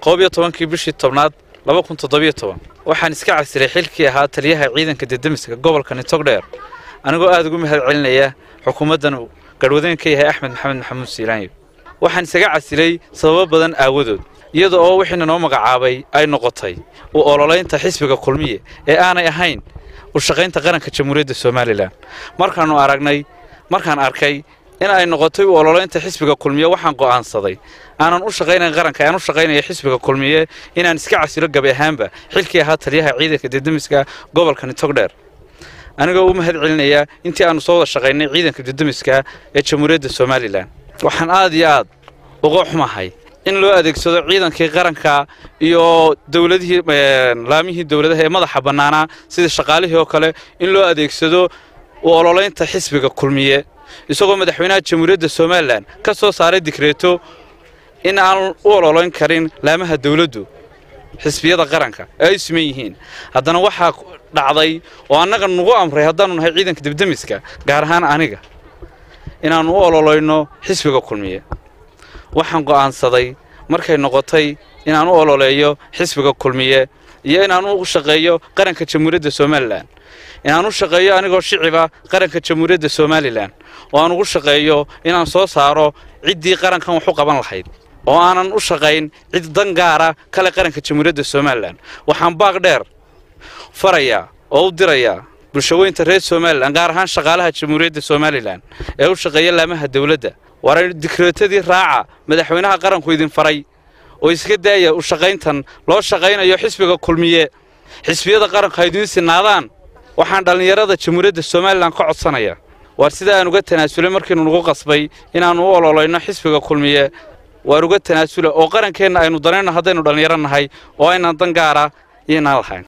koob iyo tobankii bishii tobnaad laba kun toddobiyo toban waxaan iska casilay xilkii ahaa taliyaha ciidanka dedemiska gobolka nitogdheer anigoo aada ugu mahad celinaya xukuumaddan uu garhwadeen ka yahay axmed maxamed maxamuud siilaanyo waxaan isaga casilay sababo badan aawadood iyada oo wixiina noo magacaabay ay noqotay u ololaynta xisbiga kulmiye ee aanay ahayn u shaqaynta qaranka jamhuuriyadda somalilan markaannu aragnay markaan arkay in ay noqotay u ololaynta xisbiga kulmiye waxaan go'aansaday aanan u shaqaynayn qaranka aan u shaqaynaya xisbiga kulmiye inaan iska casilo gabi ahaanba xilkii ahaa taliyaha ciidanka dedemiska gobolka nitogdheer anigoo u mahad celinaya intii aannu soo wada shaqaynay ciidanka dedemiska ee jamhuuriyadda somalilan waxaan aad iyo aad uga xumahay in loo adeegsado ciidankii qaranka iyo dowladihii laamihii dowladaha ee madaxa bannaanaa sida shaqaalihii oo kale in loo adeegsado u ololaynta xisbiga kulmiye isagoo madaxweynaha jamhuuriyadda somalilan ka soo saaray dikreeto in aan u ololayn karin laamaha dowladdu xisbiyada qaranka ee ay suman yihiin haddana waxaa dhacday oo annaga nagu amray haddaannu nahay ciidanka debdemiska gaar ahaan aniga inaannu u ololayno xisbiga kulmiye waxaan go'aansaday markay noqotay inaan u ololeeyo xisbiga kulmiye iyo inaan u shaqeeyo qaranka jamhuuriyadda somalilan inaan u shaqeeyo anigoo shiciba qaranka jamhuuriyadda somalilan oo aan ugu shaqeeyo inaan soo saaro ciddii qarankan wax u qaban lahayd oo aanan u shaqayn cid dan gaara kale qaranka jamhuuriyadda somalilan waxaan baaq dheer farayaa oo u dirayaa bulshaweynta reer somalilan gaar ahaan shaqaalaha jamhuuriyadda somalilan ee u shaqeeya laamaha dowladda war dikreetadii raaca madaxweynaha qaranku idin faray oo iska daaya u shaqayntan loo shaqaynayo xisbiga kulmiye xisbiyada qaranku ha idiin sinaadaan waxaan dhallinyarada jamhuuriyadda somalilan ka codsanaya waar sida aan uga tanaasulay markiinu nagu qasbay inaannu u ololayno xisbiga kulmiye waan uga tanaasula oo qarankeenna aynu danayno haddaynu dhallinyaro nahay oo aynan dan gaara iyoinaan lahayn